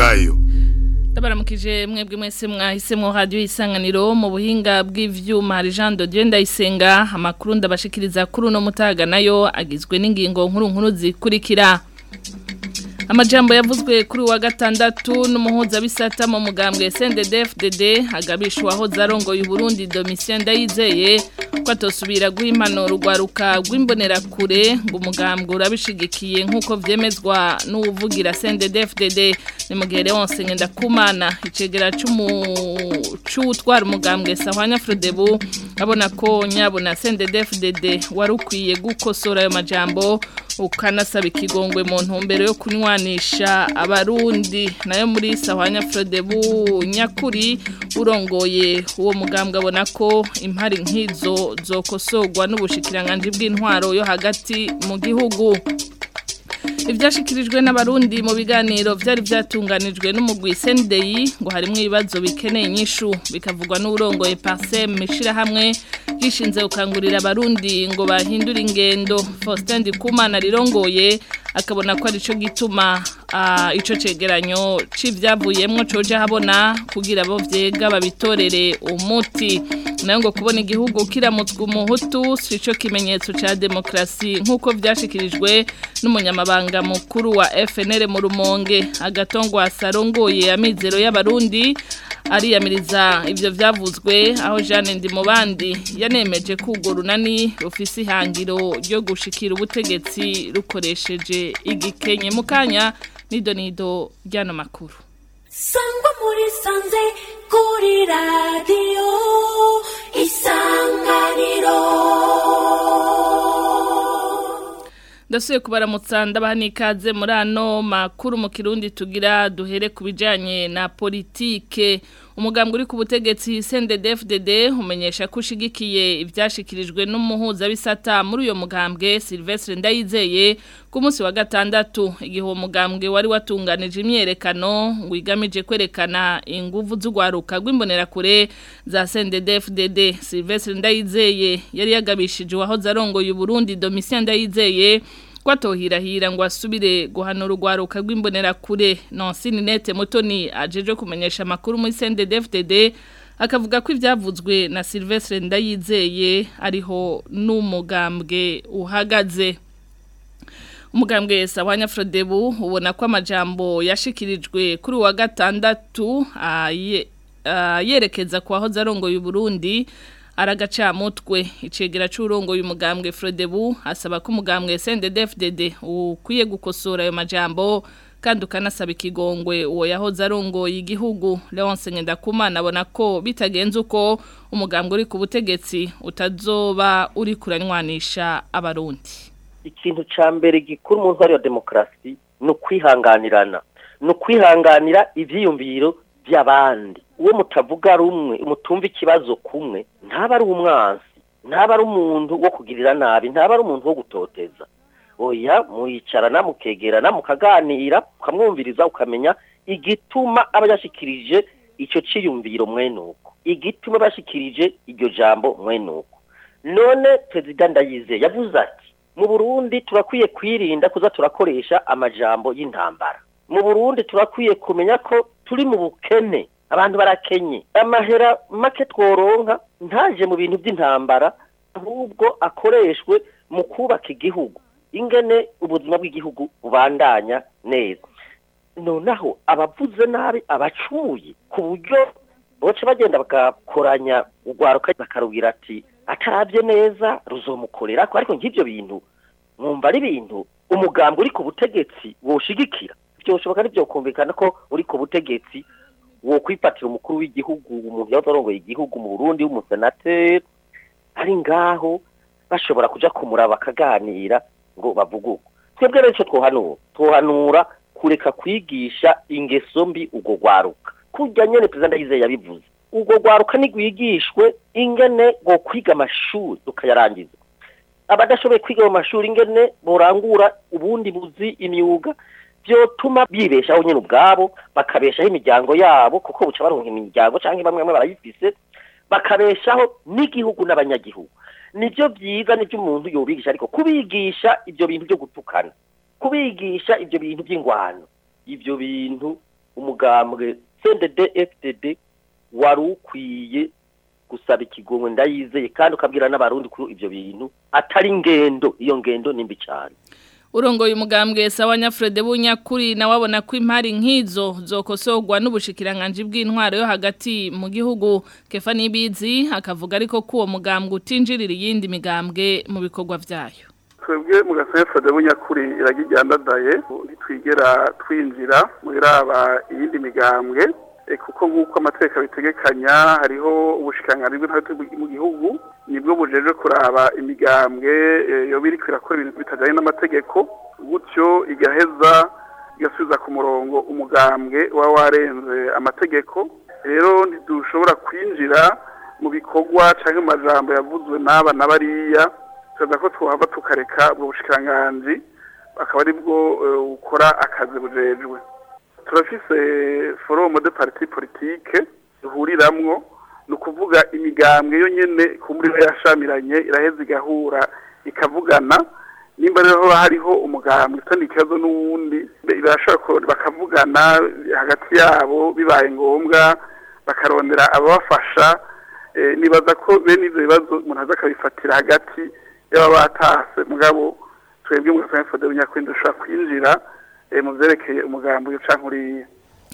bwayo Ndabaramukije mwebwe mwese mwahisemwo radio isanganiro mu buhinga bw'ivyuma hari Jean de Dieu ndayisenga amakuru ndabashikiriza kuri uno mutaga nayo agizwe n'ingingo nkuru nkuru zikurikira Amajambo yavuzwe kuri wa gatandatu n'umuhuza bisata mu mugambwe SNDD-FDD agabishwaho zarongoye Burundi Domitien Ndayizeye ko atosubira guha impanuro rwaruka rw'imbonera kure ngo umugambwe urabishigikiye nk'uko vyemezwa n'uwuvugira SNDD-FDD ni mu gihe Leonce Ngendakumana icegera c'utwara umugambwe Sahwanya Frodebu abona ko nyabona SNDD-FDD wari ukwiye gukosora ayo majambo ukanasaba ikigongwe mu ntumbero yo kunywanisha abarundi nayo muri Sahwanya Frodebu nyakuri urongoye uwo mugambwe abona ko impari nk'izo zokosorwa n'ubushikiranganje bw'intwaro yo hagati mu gihugu ibyashikirijwe n'abarundi mu biganiro byari byatunganijwe n'umugwi sendeyi ngo harimo ibibazo bikeneye inyishu bikavugwa n'uburongoye parsem hamwe gishinze gukangurira abarundi ngo bahindure ingendo Faustin Ndikumana rirongoye akabona ko ari cyo gituma icyo cegeranyo c'ivyavuyemwo coje habona kugira abo vyega babitorere umuti nayo ngo kubona igihugu kiramutswe umuhutu si cyo kimenyetso ca demokrasi nk'uko vyashikirijwe n'umunyamabanga mukuru wa FNL mu rumonge agatongwa sarongoye amizero y'abarundi ariyamiriza ivyo vyavuzwe aho Jeanne Ndimubandi yanemeje ko urwo runani rufise ihangiro ryo gushikira ubutegetsi rukoresheje igikenye mu kanya nido nido ryano makuru sangwa muri sanze kuri radiyo isanganiro ndasuye kubaramutsa ndabaha n'ikaze muri ano makuru mu kirundi tugira duhere ku bijyanye na politike umugambwe uri ku butegetsi CNDD-FDD umenyesha ko ushigikiye ibyashikirijwe n'umuhuzabisata muri uyo mugambwe Sylvestre Ndayizeye ku munsi wa gatandatu igihe uwo mugambwe wari watunganije imyerekano ngo igamije kwerekana inguvu z'ugwaruka rw'imbonerakure za CNDD-FDD Sylvestre Ndayizeye yari yagabishije uwahoze arongoye Burundi Domitien Ndayizeye ko atohirahira ngo asubire guhanura urwaruka rw'imbonera kure nonsini nete mutoni ajeje kumenyesha amakuru muri CNDD-FDD akavuga ko ibyavuzwe na Sylvestre Ndayizeye ariho n'umugambwe uhagaze umugambwe Sawanya Frodebu ubona ko amajambo yashikirijwe kuri wa gatandatu yerekeza kwa hoza arongoye Burundi aragacamutwe icegera c'urongoye umugambwe Frodebu asaba ko umugambwe SNDD-FDD ukwiye gukosora ayo majambo kandi ukanasaba ikigongwe uwo yahoze arongoye igihugu Leonce Ngendakumana abona ko bitagenze uko umugambwe uri ku butegetsi utazoba uri kuranywanisha abarundi ikintu ca mbere gikuru mu ntwari ya demokarasi ni ukwihanganirana ni ukwihanganira ivyiyumviro by'abandi uwo mutavuga rumwe mutumva ikibazo kumwe ntaba ari umwansi ntaba ari umuntu wo kugirira nabi ntaba ari umuntu wo gutoteza oya muyicarana mukegerana mukaganira ukamwumviriza ukamenya igituma aba yashikirije icyo ciyumviro mwenuko igituma bashikirije iryo jambo mwenuko none perezida ndayizeye yavuze ati mu burundi turakwiye kwirinda kuza turakoresha amajambo y'intambara mu burundi turakwiye kumenya ko turi mu bukene abantu barakenye amahera make tworonka ntaje mu bintu by'intambara ahubwo akoreshwe mu kubaka igihugu ingene ubuzima bw'igihugu bubandanya neza noneho abavuze nabi abacumuye ku buryo boce bagenda bagakoranya urwaruka bakarubwira ati atarabye neza ruzomukorera ariko nk'ibyo bintu mwumva ari ibintu umugambi uri ku butegetsi woshigikira byoshoboka n'ibyo kumvikana ko uri ku butegetsi wo kwifatira umukuru w'igihugu umuntu yahoze arongoye igihugu mu Burundi w'umusenateri ari ngaho bashobora kuja kumuraba bakaganira ngo bavuge uko twebwe rero icyo twohanura twohanura kureka kwigisha ingeso mbi urwo rwaruka kurya nyene perezida ndayizeye yabivuze urwo rwaruka nigwigishwe ingene ngo kwiga amashuri rukayarangiza abadashoboye kwiga mu mashuri ingene borangura ubundi buzi imyuga byotuma bibeshaho nyine ubwabo bakabeshaho imiryango yabo kuko buca baronka imiryango cyangwa bamwe bamwe barayifise bakabeshaho n'igihugu n'abanyagihugu nibyo byiza nibyo umuntu yobigisha ariko kubigisha ibyo bintu byo gutukana kubigisha ibyo bintu by'ingwano ibyo bintu umugambwe CNDD FDD wari ukwiye gusaba ikigongwe ndayizeye kandi ukabwira n'abarundi kuri ivyo bintu atari ngendo iyo ngendo nimbi cyane urongoye umugambwe sawa nyafrede bunyakuri na wabona ko impari nk'izo zokosorwa n'ubushikiranganje bw'intwaro yo hagati mu gihugu kefa nibizi akavuga ariko ko uwo mugambwe utinjirira iyindi migambwe mu bikorwa vyayo twebwe mu gasefa de bunyakuri iragijyandadaye ntitwigera twinjira muri aba iyindi migambwe kuko nk'uko amategeko abitegekanya hariho ubushikanganje bw'intwaro mu gihugu nibwo bujeje kuraba imigambwe yoba iriko irakora ibintu bitajanye n'amategeko gutyo igaheza igasubiza ku murongo umugambwe uba warenze amategeko rero ntidushobora kwinjira mu bikorwa cyangwa mu majambo yavuzwe n'aba na bariya tukaza ko twahava tukareka ubwo bushikiranganji akaba ari bwo bukora akazi bujejwe turafise forumu de parti politike duhuriramwo ni ukuvuga imigambwe yo nyene ku muri yashamiranye iraheza igahura ikavugana nimba rero hariho umugambwe utandi ikibazo n'uwundi birashobora bakavugana hagati yabo bibaye ngombwa bakarondera ababafasha nibaza ko bene ivyo bibazo umuntu aza akabifatira hagati y'aba batase mugabo twebwe mu gasanfode bunyakwindi dushobora kwinjira mu vyerekeye umugambi uyo canke uriya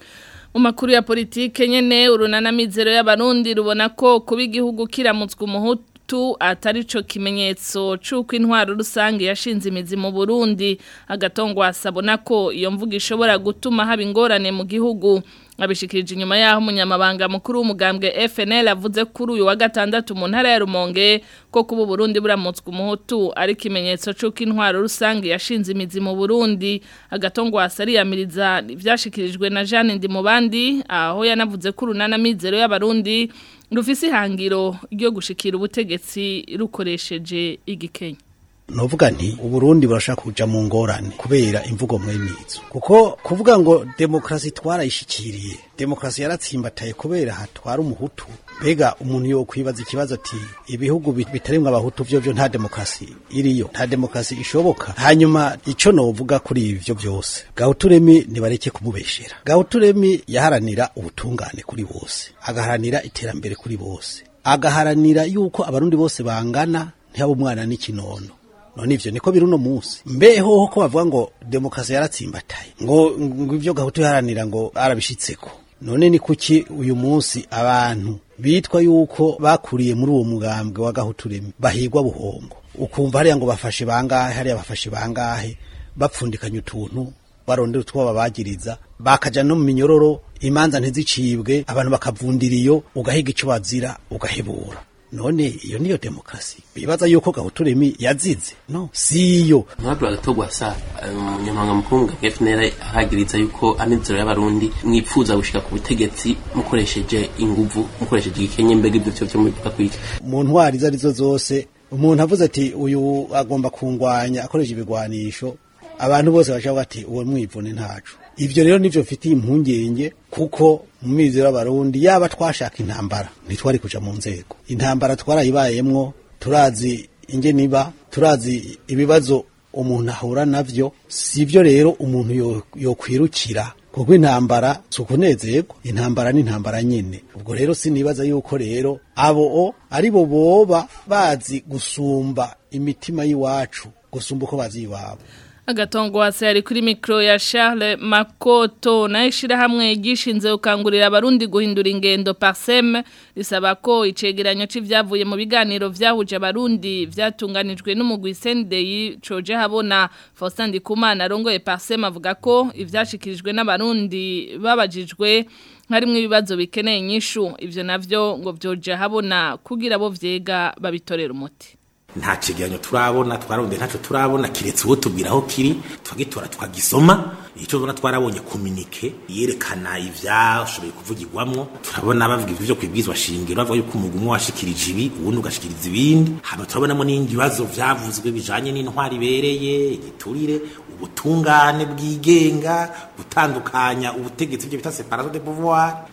mu makuru ya politike nyene urunana mizero y'abarundi rubona ko kuba igihugu kiramutswe umuhutu atari co kimenyetso c'uko intwaro rusange yashinze imizi mu Burundi agatongwa asabona ko iyo mvuga ishobora gutuma haba ingorane mu gihugu abishikirije inyuma yaho umunyamabanga mukuru w'umugambwe FNL avuze kuri uyu wa gatandatu mu ntara ya Rumonge ko kuba Burundi buramutswe umuhutu ari kimenyetso c'uko intwaro rusange yashinze imizi mu Burundi agatongwa asariyamiriza ivyashikirijwe na Jeanne Ndimubandi aho yanavuze ko urunana mizero y'abarundi rufise ihangiro ryo gushikira ubutegetsi rukoresheje igikenya novuga nti uburundi burashaka kuja mu ngorane kubera imvugo mwenizo kuko kuvuga ngo demokrasi twarayishikiriye demokrasi yaratsimbataye kubera hatwara umuhutu mbega umuntu yo kwibaza ikibazo ati ibihugu bitarimwe abahutu vyo vyo nta demokrasi iriyo nta demokrasi ishoboka hanyuma ico novuga kuri ivyo vyose gahuturemi nibareke kumubeshera gahuturemi yaharanira ubutungane kuri bose agaharanira iterambere kuri bose agaharanira yuko abarundi bose bangana ntihaba umwana n'ikinono none ivyo niko biri uno munsi mbeho ko bavuga ngo demokrasi yaratsimbataye ngo ngo ivyo gahutu yaharanira ngo arabishitseko none ni kuki uyu munsi abantu bitwa yuko bakuriye muri uwo mugambwe wa gahuturemi bahigwa buhongo ukumva hariya ngo bafashe bangahe hariya bafashe bangahe bapfundikanya utuntu barondera utwo babagiriza bakaja no mu minyororo imanza ntizicibwe abantu bakavundira iyo ugahiga ico bazira ugahebura none iyo niyo demokrasi bibaza yuko gahuturemi yazize no siyo mwabura gatogwa sa umunyamabanga mukuru wa FNL aragiriza yuko amizero y'abarundi mwipfuza gushika ku butegetsi mukoresheje inguvu mukoresheje igikenye mbega ibyo cyo muvuga kwiki mu ntwari izo arizo zose umuntu avuze ati uyu agomba kungwanya akoresha ibigwanisho abantu bose bacavuga ati uwo mwivune ntacu ivyo rero nivyo mfitiye impungenge kuko mu mizero y'abarundi yaba twashaka intambara ntitwari kuja mu nzego intambara twarayibayemwo turazi ingeniba turazi ibibazo umuntu ahura navyo sivyo rero umuntu yokwirukira yo kuko intambara si ukunezerwa intambara ni intambara nyine ubwo rero sinibaza yuko rero abo ari bo boba bazi gusumba imitima y'iwacu gusumba uko bazi iwabo agatongo hasi ari kuri mikro ya Charles Makoto na ishirahamwe gishinze ukangurira abarundi guhindura ingendo Parsem risaba ko icegeranyo c'ivyavuye mu biganiro vyahuje abarundi vyatunganijwe n'umugwi Sendei coje habona Faustin Ndikumana arongoye Parsem avuga ko ivyashikirijwe n'abarundi babajijwe harimwo ibibazo bikeneye inyishu ivyo navyo ngo vyoje habona kugira bo vyega babitorera umuti nta cegeranyo turabona twarabonye ntacyo turabona kiretse uwo tubwira aho kiri tukagitora tukagisoma icyo tubona twarabonye kominike yerekana ivyashoboye kuvugirwamwo turabona bavuga ivyo vyo kwibwizwa shingiro bavuga yuko umugwi umwe washikirije ibi uwundi ugashikiriza ibindi hama turabonamo n'ibindi bibazo vyavuzwe bijanye n'intwari ibereye igiturire ubutungane bwigenga gutandukanya ubutegetsi byo bita separation de pouvoir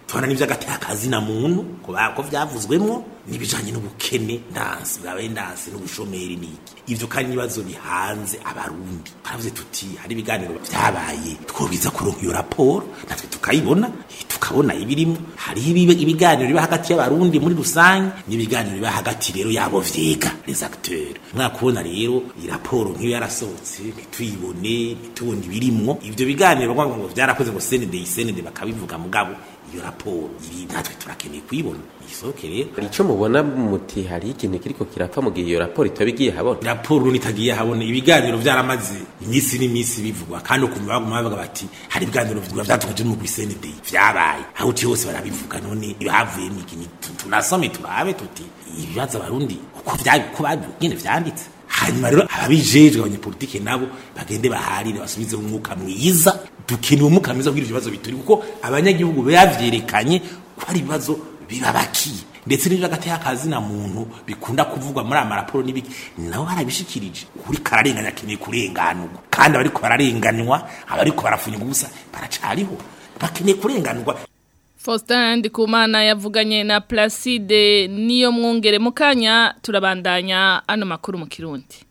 tubona n'ivy'agatakazi na muntu ko ba- ko vyavuzwemwo n'ibijanye n'ubukene ndansi bwabaye ndansi n'ubushomeri n'iki ivyo kandi n'ibibazo bihanze abarundi twavuze tuti hari ibiganiro vyabaye twobiza kuronka iyo raporo natwe tukayibona eh, tukabona ibirimo hariho ibibe- ibiganiro biba hagati y'abarundi muri rusange n'ibiganiro biba hagati rero yabo vyega les acteurs mwakubona rero iyi raporo nk'iyo yarasohotse ntituyibone ntitubone ibirimwo ivyo biganiro bavuga ngo vyarakoze ngo senede isenede bakabivuga mugabo iyo raporo iri natwe turakeneye kuyibona isohoke rero ico mubona muti hari ikintu kiriko kirapfa mu gihe iyo raporo itaba igiye habona raporo nitagiye habona ibiganiro vyaramaze iminsi n'iminsi bivugwa kandi ukumva baguma bavuga bati hari ibiganiro bivugwa vyatukaje mu senede vyabaye aho uti hose barabivuga none havuye n'iki ni- tu- tunasome turabe tuti ibibazo abarundi uko vyabi uko babigene vyanditse hanyuma rero ababijejwe abanyepolitike nabo bagende baharire basubize umwuka mwiza dukeneye umwuka mwiza kugira ivyo bibazo bituri kuko abanyagihugu bavyerekanye ko ari ibibazo bibabakiye ndetse n'ibyo hagati y'akazi na muntu bikunda kuvugwa muri aya maraporo n'ibiki nabo barabishikirije uri kararenganya akeneye kurenganurwa kandi abariko bararenganywa abariko barafunyirwa ubusa baracariho bakeneye kurenganurwa Faustin Ndikumana yavuganye na Placide niyo mwongere mu kanya turabandanya ano makuru mu Kirundi.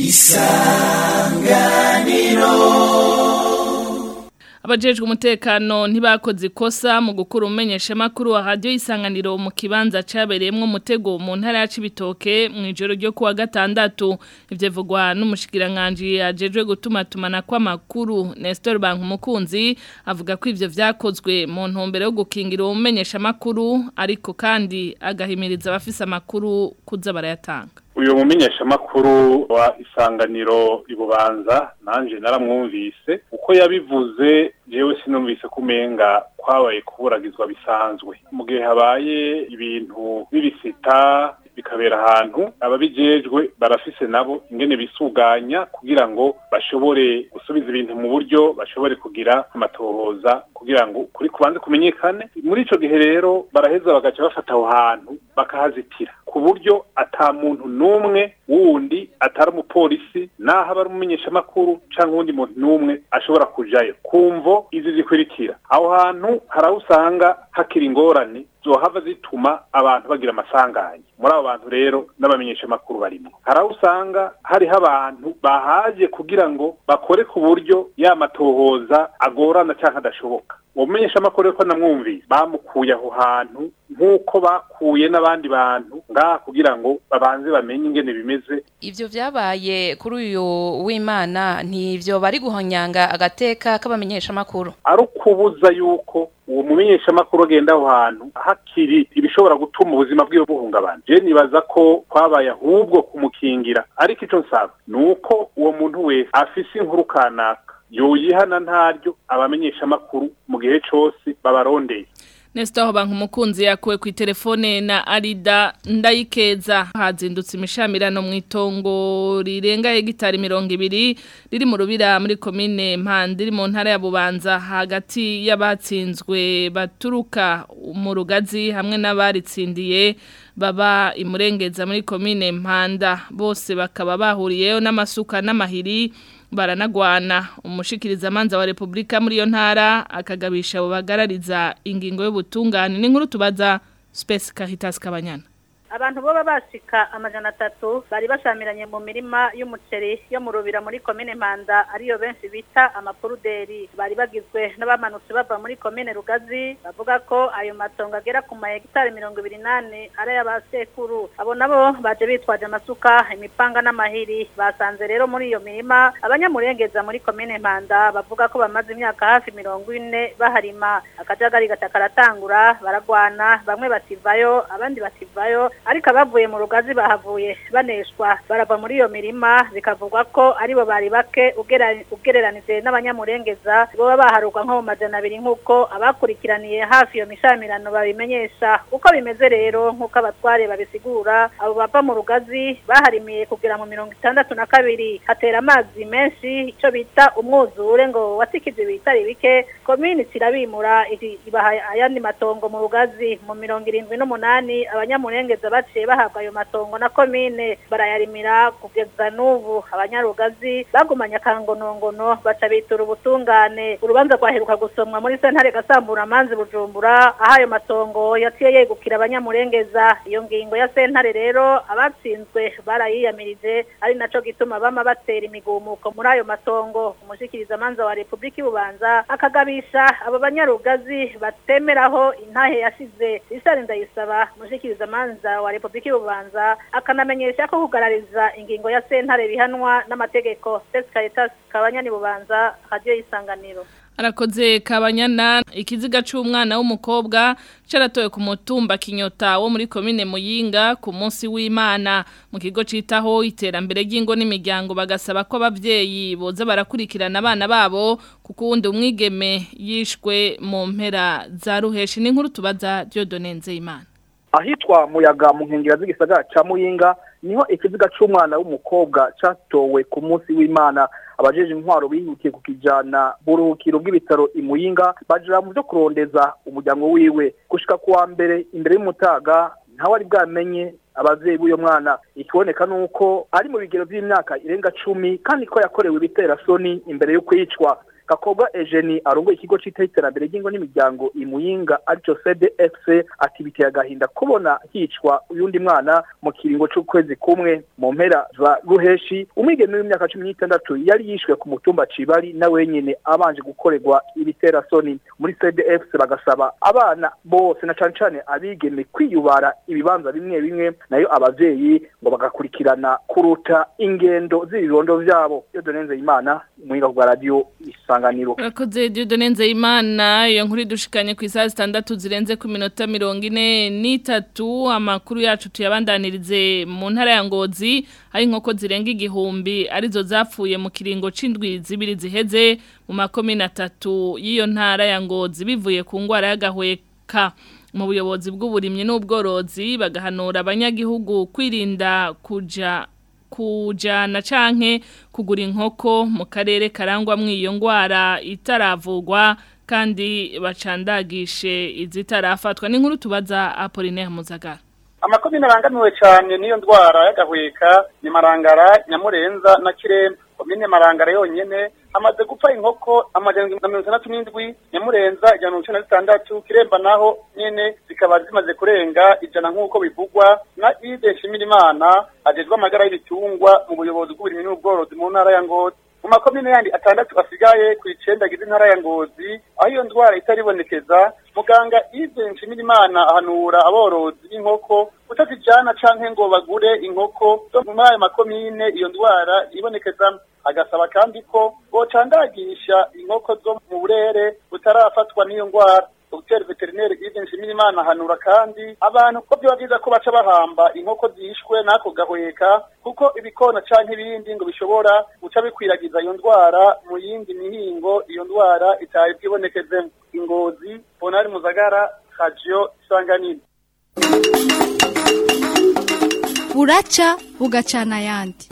Abajejwe umutekano ntibakoze ikosa mu gukura umenyesha makuru wa radio isanganiro mu kibanza cabereyemwo umutego mu ntara ya Cibitoke mu ijoro ryo kuwa gatandatu ivyo vugwa n'umushikiranganje ajejwe gutuma tumana kwa makuru Nestor Bankumukunzi avuga ko ivyo vyakozwe mu ntumbero yo gukingira umenyesha makuru ariko kandi agahimiriza abafise amakuru kuza barayatanga uyu mumenyeshamakuru wa isanganiro ibubanza nanje naramwumvise uko yabivuze jewe sinumvise kumenga kwabaye kuburagizwa bisanzwe mu gihe habaye ibintu bibisita bikabera ahantu ababijejwe barafise nabo ingene bisuganya kugira ngo bashobore gusubiza ibintu mu buryo bashobore kugira amatohoza kugira ngo kuri kubanze kumenyekane muri ico gihe rero baraheza bagaca bafata aho hantu bakahazitira ku buryo ata muntu n'umwe wundi atari umupolisi naho aba ari umumenyeshamakuru cyangwa uwundi muntu n'umwe ashobora kujayo kumvo izi zikurikira aho hantu hari aho usanga hakiri ingorane zohava zituma abantu bagira amasanganya muri abo bantu rero n'abamenyeshamakuru barimo hari aho usanga hariho abantu bahaje kugira ngo bakore ku buryo ya matohoza agorana cyangwa adashoboka uwo mumenyeshamakuru ko namwumvise bamukuye aho hantu nk'uko bakuye n'abandi bantu ngaha kugira ngo babanze bamenye ingene bimeze Ivyo vyabaye kuri uyu w'Imana ntivyo bari guhonyanga agateka k'abamenyesha makuru. ari ukubuza yuko uwo mumenyeshamakuru agenda aho hantu hakiri ibishobora gutuma ubuzima bwiwe buhungabana je nibaza ko kwabaye ahubwo kumukingira ariko ico nsaba ni uko uwo muntu wese afise inkuru kanaka yoyihana ntaryo abamenyeshamakuru mu gihe cose babarondeye Nestor Bankumukunzi yakuwe ku telefone na Arida Ndayikeza hazindutse imishamirano mu itongo rirenga hegitari 200 riri mu rubira muri commune Mpande iri mu ntara ya Bubanza hagati y'abatsinzwe baturuka mu rugazi hamwe n'abaritsindiye baba imurengeza muri commune Mpanda bose bakaba bahuriyeyo n'amasuka n'amahiri baranagwana umushikiriza manza wa Republika muri yo ntara akagabisha abo bagarariza ingingo y'ubutungane n'inkuru tubaza Space Caritas Kabanyana abantu boba bashika amajana atatu bari bashamiranye mu mirima y'umuceri yo mu rubira muri komine Mpanda ariyo benshi bita amapuruderi bari bagizwe n'abamanutse bava muri komine Rugazi bavuga ko ayo matongo agera ku mahegitari mirongo ibiri nane ari ay'abasekuru abo nabo baje bitwaje amasuka imipanga n'amahiri basanze rero muri iyo mirima abanyamurengeza muri komine Mpanda bavuga ko bamaze imyaka hafi mirongo ine baharima akajagari gatakaratangura baragwana bamwe bativayo abandi bativayo ariko abavuye mu rugazi bahavuye baneshwa barava muri iyo mirima bikavugwa ko aribo bari bake ugera- ugereranije n'abanyamurengeza boba baharurwa nko mu majana abiri nk'uko abakurikiraniye hafi iyo mishamirano babimenyesha uko bimeze rero nk'uko abatware babisigura abo bava mu rugazi baharimiye kugera mu mirongo itandatu na kabiri hatera amazi menshi icyo bita umwuzure ngo watikije ibitari bike komini kirabimura iri- ibaha ayandi matongo mu rugazi mu mirongo irindwi n'umunani abanyamurengeza baciye bahabwa ayo matongo na komine barayarimira kugeza n'ubu abanyarugazi bagumanye akangonongono baca bitura ubutungane urubanza rwaheruka gusomwa muri sentare gasambura amanzi bujumbura aho ayo matongo yaciye yegukira abanyamurengeza iyo ngingo ya sentare rero abatsinzwe barayiyamirije ari naco gituma bama batera imigumuko muri ayo matongo umushikiriza manza wa Republika y'Ububanza akagabisha abo banyarugazi batemeraho intahe yashize Richard Ndayisaba umushikiriza manza wa Republika y'Ububanza akanamenyesha ko kugarariza ingingo ya sentare bihanwa n'amategeko Caritas kabanyani bubanza radio isanganiro Arakoze kabanyana ikiziga c'umwana w'umukobwa caratowe ku mutumba kinyota wo muri komine Muyinga ku munsi w'Imana mu kigo citaho iterambere ry'ingo n'imiryango bagasaba ko abavyeyi boza barakurikirana abana babo kuko uwundi umwigeme yishwe mu mpera za ruheshi n'inkuru tubaza Dieudonne Nzeyimana ahitwa muyaga mu nkengera z'igisagara ca muyinga niho ikiziga c'umwana w'umukobwa catowe ku munsi w'imana abajeje intwaro bihutiye kukijana buruhukiro bw'ibitaro imuyinga baja mu vyo kurondeza umuryango wiwe gushika kuwa mbere imbere y'umutaga ntawe ari bwamenye abavyeyi b'uyo mwana ikiboneka nuko ari mu bigero vy'imyaka irenga cumi kandi ko yakorewe ibiterasoni imbere yo kwicwa Gakobwa Eugenie arongoye ikigo cita iterambere ry'ingo n'imiryango imuyinga arico CDFC ati biteye agahinda kubona hicwa uyundi mwana mu kiringo c'ukwezi kumwe mu mpera za ruheshi umwigeme w'imyaka cumi n'itandatu yari yishwe ku mutumba Cibari na wenyene abanje gukorerwa ibiterasoni muri CDFC bagasaba abana bose na cane cane abigeme kwiyubara ibibanza bimwe bimwe nayo abavyeyi ngo bagakurikirana kuruta ingendo z'ibibondo vyabo iyo donenze imana umwinga bwa radio isanganiro Urakoze Dieudonne Nzeyimana iyo nkuru idushikanye ku isaha zitandatu zirenze ku minota mirongo ine n'itatu amakuru yacu tuyabandanirize mu ntara ya Ngozi aho inkoko zirenga igihumbi arizo zapfuye mu kiringo c'indwi zibiri ziheze mu makomine atatu y'iyo ntara ya Ngozi bivuye ku ngwara y'agahweka mu buyobozi bw'uburimyi n'ubworozi bagahanura abanyagihugu kwirinda kuja kujana canke kugura inkoko mu karere karangwa mw'iyo ngwara itaravugwa kandi bacandagishe izitarafatwa n'inkuru tubaza Apollinaire Muzagara amakomine arangamiwe cyane n'iyo ndwara y'agahweka ni marangara nyamurenza na kiremba komine marangara yonyene hamaze gupfa inkoko amajana na mirongo itandatu n'indwi nyamurenza ijana na mirongo icenda na zitandatu kiremba naho nyene zikaba zimaze kurenga ijana nk'uko bivugwa na ide nshimirimana ajejwe amagara y'ibitungwa mu buyobozi bw'uburimyi n'ubworozi mu ntara ya ngozi mu makomine yandi atandatu asigaye ku icenda agize intara ya ngozi aho iyo ndwara itaribonekeza muganga ide nshimirimana ahanura aborozi b'inkoko kutazijana canke ngo bagure inkoko zo muri ayo makomine iyo ndwara ibonekeza agasaba kandi ko bocandagisha inkoko zo mu burere butarafatwa n'iyo ndwara Dr veterineri Yves Nshimirimana ahanura kandi abantu ko byoba byiza ko baca bahamba inkoko zishwe n'ako gahweka kuko ibikona canke ibindi ngo bishobora guca bikwiragiza iyo ndwara mu yindi mihingo iyo ndwara itari bwibonekeze ingozi Bonari Muzagara Radio Isanganiro buraca bugacana ayandi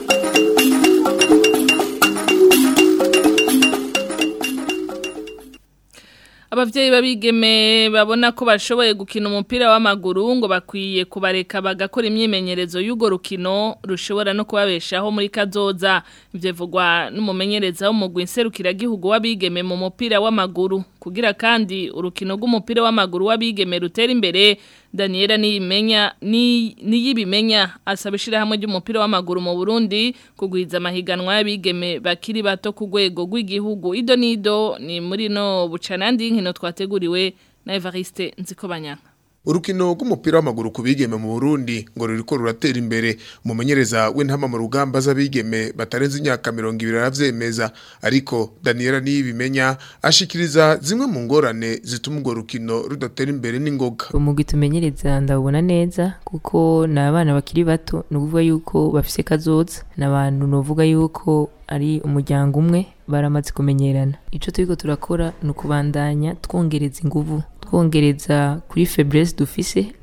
Abavyeyi babigeme babona ko bashoboye gukina umupira w'amaguru ngo bakwiye kubareka bagakora imyimenyerezo y'ugo rukino rushobora no kubabeshaho muri kazoza ivyo vugwa n'umumenyereza w'umugwi nserukiragihugu w'abigeme mu mupira w'amaguru kugira kandi urukino rw'umupira w'amaguru w'abigeme rutera imbere Daniela niyimenya ni niyibimenya asaba ishirahamwe ry'umupira w'amaguru mu Burundi kugwiza amahiganwa y'abigeme bakiri bato ku rwego rw'igihugu ido nido ni muri no bucanandi nkino twateguriwe na Evariste Nzikobanyanga urukino rw'umupira w'amaguru ku bigeme mu Burundi ngo ruriko ruratera imbere umumenyereza w'intama mu rugamba z'abigeme batarenze imyaka 200 aravyemeza ariko Daniela niyibimenya ashikiriza zimwe mu ngorane zituma urwo rukino rudatera imbere n'ingoga umugwi tumenyereza ndabona neza kuko ni abana bakiri bato ni ukuvuga yuko bafise kazoza ni abantu novuga yuko ari umuryango umwe baramaze kumenyerana ico turiko turakora ni ukubandanya twongereza inguvu twongereza kuri faiblesse dufise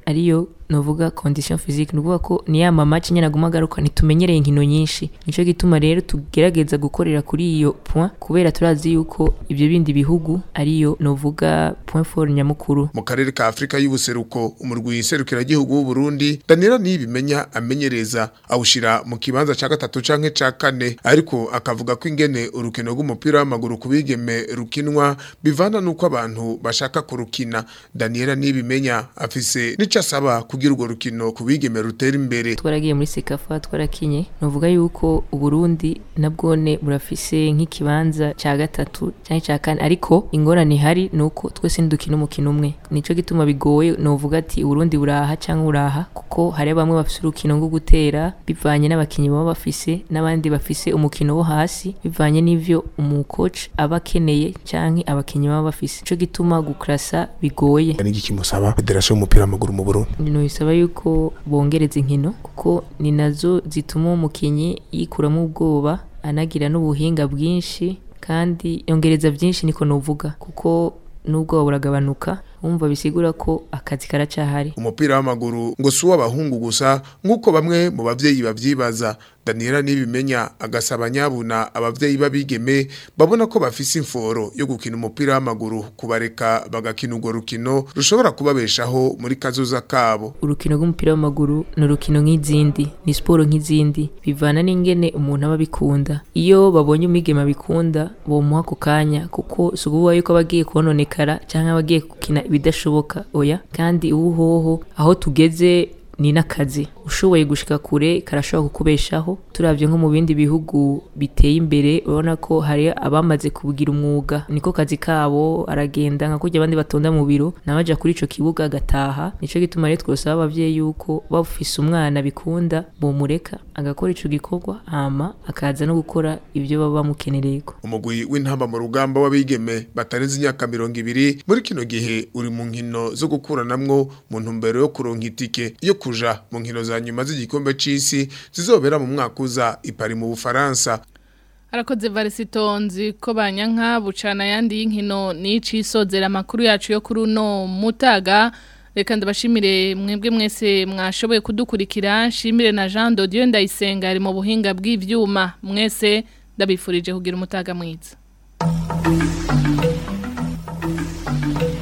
ariyo novuga condition physique nuvuga ko ni ya mamaci nyene aguma agaruka ntitumenyereye inkino nyinshi nico gituma rero tugerageza gukorera kuri iyo point kubera turazi yuko ibyo bindi bihugu ariyo novuga point fort nyamukuru mu karere ka Afrika y'ubuseruko umurwi serukiragihugu w'u Burundi Daniela nibimenya amenyereza awushira mu kibanza ca gatatu canke ca kane ariko akavuga ko ingene urukino rw'umupira w'amaguru kubigeme rukinwa bivana nuko abantu bashaka kurukina Daniela nibimenya afise nico asaba kugira urwo rukino kubigeme rutera imbere twaragiye muri sekafa twarakinye novuga yuko uburundi nabwone burafise nk'ikibanza ca gatatu canke ca kane ariko ingorane ihari nuko twese ntidukina umukino umwe nico gituma bigoye novuga ati uburundi buraha canke uraha kuko hari bamwe bafise urukino rwo gutera bivanye n'abakinyi baba bafise n'abandi bafise umukino wo hasi bivanye n'ivyo umukoci aba akeneye canke abakinyi baba bafise nico gituma gukrasa bigoye niki musaba federation y'umupira w'amaguru mu Burundi no bisaba yuko bongereza inkino kuko ni nazo zituma umukinyi yikuramo ubwoba anagira n'ubuhinga bwinshi kandi yongereza byinshi niko novuga kuko n'ubwoba buragabanuka wumva bisigura ko akazi karacahari umupira w'amaguru ngo si uw'abahungu gusa nk'uko bamwe mu bavyeyi bavyibaza Daniela nibimenya agasaba nyabuna abavyeyi babigeme babona ko bafise imforo yo gukina umupira w'amaguru kubareka bagakina urwo rukino rushobora kubabeshaho muri kazoza kabo urukino rw'umupira w'amaguru ni urukino nk'izindi ni siporo nk'izindi bivana n'ingene umuntu aba abikunda iyo babonye umwigeme abikunda bomuha ako kanya kuko si ukuvuga yuko aba agiye kononekara cyangwa aba agiye gukina ibidashoboka oya kandi ubuhoho aho tugeze ni n'akazi ushoboye gushika kure karashobora kukubeshaho turavye nko mu bindi bihugu biteye imbere urabona ko hari abamaze kubugira umwuga niko kazi kabo aragenda nka kurya abandi batonda mu biro nawe aja kuri ico kibuga agataha nico gituma rero twosaba abavyeyi yuko bafise umwana bikunda bomureka agakora ico gikorwa hama akaza no gukora ivyo baba bamukenereyeko umugwi w'intamba mu rugamba w'abigeme batarenze imyaka mirongo ibiri muri kino gihe uri mu nkino zo gukuranamwo mu ntumbero yo kuronka itike yo kuja mu nkino za nyuma z'igikombe c'isi zizobera mu mwaka uza ipari mu Bufaransa Arakoze varisitonzi ko banyanka bucana yandi y'inkino n'icisozera amakuru yacu yo kuri uno mutaga reka ndabashimire mwebwe mwese mwashoboye kudukurikira nshimire na Jean de Dieu ndayisenga ari mu buhinga bw'ivyuma mwese ndabifurije kugira umutaga mwiza